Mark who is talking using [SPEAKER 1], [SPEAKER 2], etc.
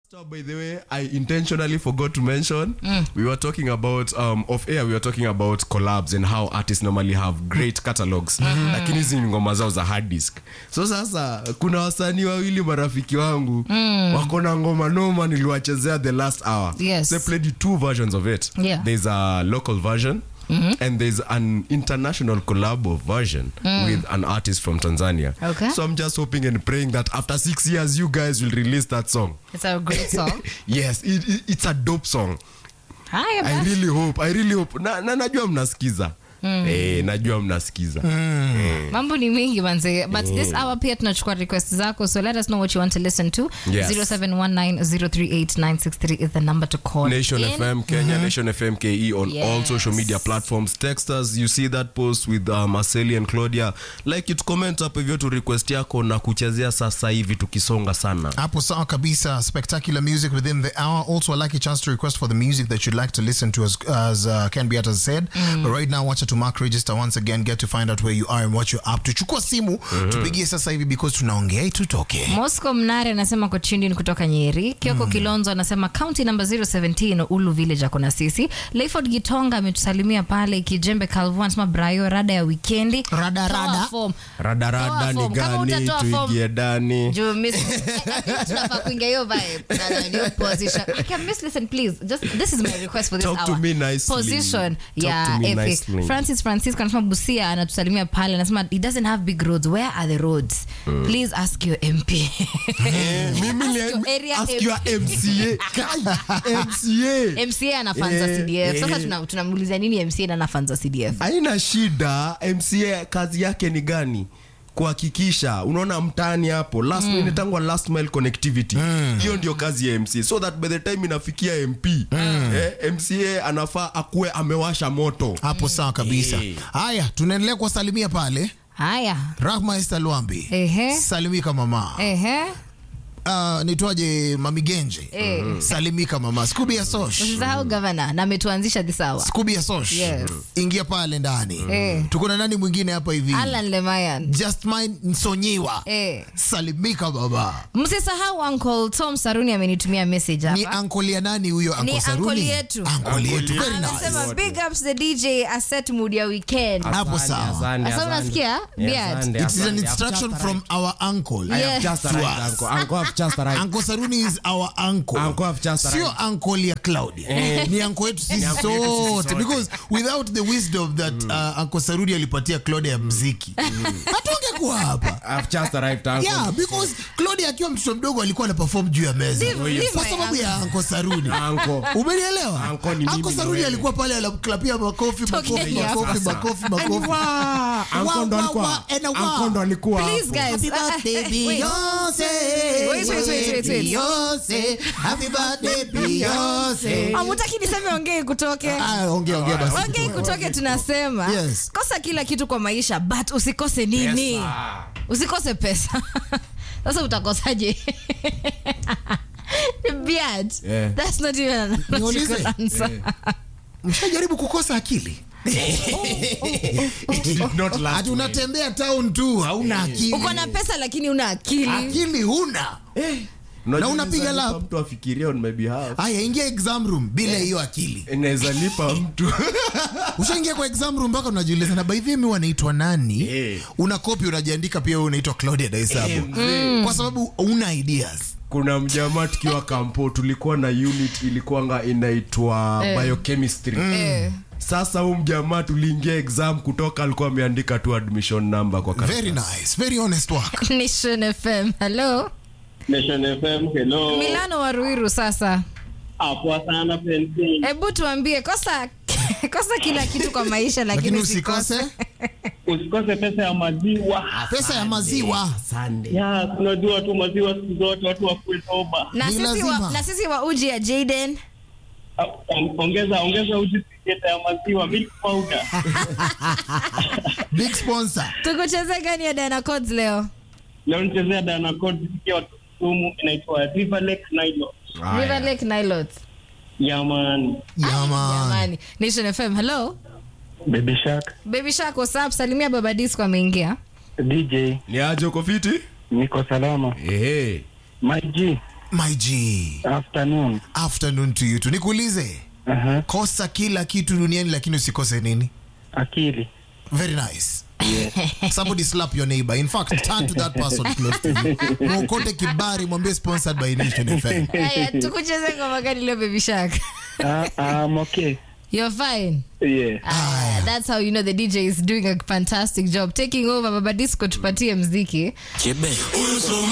[SPEAKER 1] So, by the way, I intentionally forgot to mention we were talking about um, off air. We were talking about collabs and how artists normally have great catalogs, lakini hizi ni ngoma zao za hard disk. So sasa kuna wasanii wawili marafiki wangu wako na ngoma noma, niliwachezea the last hour.
[SPEAKER 2] Yes.
[SPEAKER 1] They played two versions of it.
[SPEAKER 2] Yeah.
[SPEAKER 1] There's a local version. And there's an international collabo version with an artist from Tanzania.
[SPEAKER 2] Okay.
[SPEAKER 1] So I'm just hoping and praying that after six years, you guys will release that song.
[SPEAKER 2] It's a great song.
[SPEAKER 1] yes it, it, it's a dope song
[SPEAKER 2] Haya
[SPEAKER 1] i
[SPEAKER 2] basi.
[SPEAKER 1] really hope i really hope na, na najua mnasikiza eh, najua mnasikiza
[SPEAKER 2] mambo ni mingi manze but this hour pia tunachukua request zako so let us know what you want to listen to
[SPEAKER 1] Yes.
[SPEAKER 2] 0719038963 is the number to call
[SPEAKER 1] Nation
[SPEAKER 2] in.
[SPEAKER 1] FM Kenya, Nation FM KE on all
[SPEAKER 2] Yes.
[SPEAKER 1] social media platforms. Text us. You see that post with uh, Marceli and Claudia. Like it, comment hapo hivyo tu request yako na kuchezea sasa hivi tukisonga sana.
[SPEAKER 3] Hapo sawa kabisa. Spectacular music within the hour. Also, a lucky chance to request for the music that you'd like to listen to, as, as uh, Ken Beat has said. But right now, watch it to mark register once again. Get to find out where you are and what you're up to. Chukua simu tupigie sasa hivi because tunaongea tutoke.
[SPEAKER 2] Moscow Mnare anasema Kochindi ni kutoka Nyeri. Kioko Kilonzo anasema county number 017 Ulu Village ako na sisi. Layford Gitonga ametusalimia pale. Kijembe Calvo anasema Brayo rada ya wikendi.
[SPEAKER 3] Rada,
[SPEAKER 2] Toa
[SPEAKER 3] rada.
[SPEAKER 2] form.
[SPEAKER 1] Radarada
[SPEAKER 2] Toa
[SPEAKER 1] ni
[SPEAKER 2] form. Kama
[SPEAKER 1] gani?
[SPEAKER 2] utatoa form,
[SPEAKER 1] Tuingie ndani.
[SPEAKER 2] Juu miss I think tunafaa kuingia hiyo vibe. Na- na hiyo position. Can miss listen please. Just this is my request for this
[SPEAKER 1] Talk to
[SPEAKER 2] hour.
[SPEAKER 1] me nicely.
[SPEAKER 2] Position
[SPEAKER 1] Talk
[SPEAKER 2] ya
[SPEAKER 1] to me
[SPEAKER 2] epic.
[SPEAKER 1] nicely.
[SPEAKER 2] Francis Francisco anasema Busia anatusalimia pale anasema it doesn't have big roads. Where are the roads? Please ask your MP.
[SPEAKER 1] Eh, mimi
[SPEAKER 2] Ask
[SPEAKER 1] ni-
[SPEAKER 2] your area
[SPEAKER 1] ask
[SPEAKER 2] MP.
[SPEAKER 1] your MCA. Kai, MCA.
[SPEAKER 2] MCA anafanza
[SPEAKER 1] Eh,
[SPEAKER 2] CDF. Sasa
[SPEAKER 1] eh.
[SPEAKER 2] tuna- tunamuuliza nini MCA na anafanza CDF?
[SPEAKER 1] haina shida mca kazi yake ni gani kuhakikisha unaona mtaani hapo last mm. inatangwa last mile connectivity hiyo ndio kazi ya mca so that by the time inafikia mp eh, mca anafaa akuwe amewasha moto
[SPEAKER 3] Hapo sawa kabisa.
[SPEAKER 1] Eh.
[SPEAKER 3] Haya, tunaendelea kuwasalimia pale.
[SPEAKER 2] Haya.
[SPEAKER 3] Rahma Esther Lwambi.
[SPEAKER 2] Ehe.
[SPEAKER 3] Salimika mama.
[SPEAKER 2] Ehe.
[SPEAKER 3] Uh, nitwaje Mami Genje.
[SPEAKER 2] Eh.
[SPEAKER 3] Salimika mama. Scooby ya Sosh.
[SPEAKER 2] Usisahau gavana na ametuanzisha this hour.
[SPEAKER 3] Scooby ya Sosh.
[SPEAKER 2] Yes.
[SPEAKER 3] Ingia pale ndani.
[SPEAKER 2] Eh.
[SPEAKER 3] Tuko na nani mwingine hapa hivi?
[SPEAKER 2] Alan Lemayan.
[SPEAKER 3] Justmine Nsonyiwa.
[SPEAKER 2] Eh.
[SPEAKER 3] Salimika baba.
[SPEAKER 2] Msisahau Uncle Tom Saruni amenitumia message
[SPEAKER 3] Ni
[SPEAKER 2] hapa.
[SPEAKER 3] ankoli ya nani huyo
[SPEAKER 2] Ni
[SPEAKER 3] Uncle Saruni?
[SPEAKER 2] uncle yetu.
[SPEAKER 3] Uncle yetu. Very
[SPEAKER 2] Anasema
[SPEAKER 3] nice.
[SPEAKER 2] big ups the DJ aset mood ya weekend.
[SPEAKER 3] Hapo sawa.
[SPEAKER 2] Sasa unasikia? Beard.
[SPEAKER 3] It is an instruction from our uncle.
[SPEAKER 2] Yes.
[SPEAKER 3] Uncle Saruni is our uncle.
[SPEAKER 1] Uncle have just
[SPEAKER 3] Sio uncle ya Claudia. Ni uncle yetu sisi
[SPEAKER 1] uncle yetu sisi
[SPEAKER 3] sote
[SPEAKER 1] sote.
[SPEAKER 3] because without the wisdom that uh, Uncle Saruni alipatia Claudia ya mziki. Hatungekuwa hapa. Yeah, because Claudia akiwa mtoto mdogo alikuwa ana perform juu ya meza.
[SPEAKER 2] Leave- leave
[SPEAKER 3] Kwa
[SPEAKER 2] my
[SPEAKER 3] sababu ya Uncle Saruni.
[SPEAKER 1] Uncle.
[SPEAKER 3] Umenielewa?
[SPEAKER 1] Uncle ni mimi
[SPEAKER 3] Uncle
[SPEAKER 1] na
[SPEAKER 3] Saruni
[SPEAKER 1] wewe.
[SPEAKER 3] alikuwa pale anaklapia makofi, makofi,
[SPEAKER 2] Tokeni hapa.
[SPEAKER 3] makofi, makofi, makofi.
[SPEAKER 1] Uncle ndo
[SPEAKER 3] Wa-
[SPEAKER 1] alikuwa-
[SPEAKER 3] wa- and a wa.
[SPEAKER 1] Uncle ndo alikuwa
[SPEAKER 2] Please
[SPEAKER 1] hapo.
[SPEAKER 2] guys.
[SPEAKER 3] Happy
[SPEAKER 2] uh, uh,
[SPEAKER 3] birthday,
[SPEAKER 2] wait.
[SPEAKER 3] Beyonce.
[SPEAKER 2] Wait, wait, wait, wait, wait.
[SPEAKER 3] Beyonce. Happy birthday, Beyonce.
[SPEAKER 2] Amutaki niseme ongei kutoke.
[SPEAKER 3] Ah, ongea, ongea basi.
[SPEAKER 2] Ongei kutoke tunasema.
[SPEAKER 3] Yes.
[SPEAKER 2] Kosa kila kitu kwa maisha but usikose nini?
[SPEAKER 1] Pesa.
[SPEAKER 2] Usikose pesa. Sasa utakosaje? Beard.
[SPEAKER 1] Yeah.
[SPEAKER 2] That's not even an
[SPEAKER 3] Niulize.
[SPEAKER 2] logical answer.
[SPEAKER 3] Mshajaribu kukosa akili?
[SPEAKER 1] It did not last
[SPEAKER 3] Ati
[SPEAKER 1] well.
[SPEAKER 3] unatembea town tu hauna akili.
[SPEAKER 2] Uko na pesa lakini una akili.
[SPEAKER 3] akili huna.
[SPEAKER 1] Unajua
[SPEAKER 3] Na unapiga
[SPEAKER 1] inaweza lipa
[SPEAKER 3] lap.
[SPEAKER 1] mtu afikirie on my behalf
[SPEAKER 3] Haya, ingia exam room bila hiyo akili.
[SPEAKER 1] inaweza lipa mtu
[SPEAKER 3] Ushaingia kwa exam room mpaka unajiuliza na by the way mimi wanaitwa nani?
[SPEAKER 1] Eh.
[SPEAKER 3] Una copy unajiandika pia wewe unaitwa Claudia Daisabu. Kwa sababu una ideas.
[SPEAKER 1] kuna mjamaa tukiwa kampo tulikuwa na unit ilikuwanga inaitwa
[SPEAKER 2] Eh.
[SPEAKER 1] biochemistry
[SPEAKER 2] Eh.
[SPEAKER 1] sasa huu mjamaa tuliingia exam kutoka alikuwa ameandika tu admission number kwa karatasi.
[SPEAKER 3] Very nice, very honest work.
[SPEAKER 2] Nation FM. Hello.
[SPEAKER 4] Nation FM, hello.
[SPEAKER 2] Milano wa Ruiru sasa.
[SPEAKER 4] Ah, poa sana penzi.
[SPEAKER 2] Hebu tuambie kosa kosa kila kitu kwa maisha lakini,
[SPEAKER 3] Lakini usikose
[SPEAKER 4] Usikose pesa ya maziwa.
[SPEAKER 3] pesa ya maziwa.
[SPEAKER 1] Sunday.
[SPEAKER 4] Ya, tunajua tu maziwa siku zote watu wakuwe soba.
[SPEAKER 2] Na
[SPEAKER 3] Ni
[SPEAKER 2] sisi, wa,
[SPEAKER 3] lazima.
[SPEAKER 2] na sisi wa uji ya Jaden
[SPEAKER 4] Ah, on- Ongeza ongeza uji tiketa ya maziwa milk powder.
[SPEAKER 3] Big sponsor.
[SPEAKER 2] tukucheze gani ya Diana Codes leo?
[SPEAKER 4] Leo nichezea Dana Code sikia watu sumu inaitwa River Lake Nilo.
[SPEAKER 2] River Lake Nilots.
[SPEAKER 4] Ya man.
[SPEAKER 3] Yeah, man.
[SPEAKER 2] Jamani. Nation FM. Hello.
[SPEAKER 4] Baby Shark,
[SPEAKER 2] Baby Shark what's up? Salimia Baba Disco ameingia.
[SPEAKER 4] DJ,
[SPEAKER 1] ni aje uko fiti
[SPEAKER 4] niko salama.
[SPEAKER 1] ehe
[SPEAKER 4] My G,
[SPEAKER 3] my g
[SPEAKER 4] Afternoon.
[SPEAKER 3] afternoon to you tu nikuulize
[SPEAKER 4] Aha.
[SPEAKER 3] kosa kila kitu duniani lakini usikose nini
[SPEAKER 4] Akili.
[SPEAKER 3] very nice somebody slap your neighbor in fact turn to that person close to you mwokote kibari mwambie sponsored by nation fm
[SPEAKER 2] Haya, tukucheze ngoma gani leo baby shark
[SPEAKER 4] Ah, I'm okay.
[SPEAKER 2] you're fine
[SPEAKER 4] Yeah.
[SPEAKER 2] Ah, that's how you know the dj is doing a fantastic job taking over baba disco tupatie mziki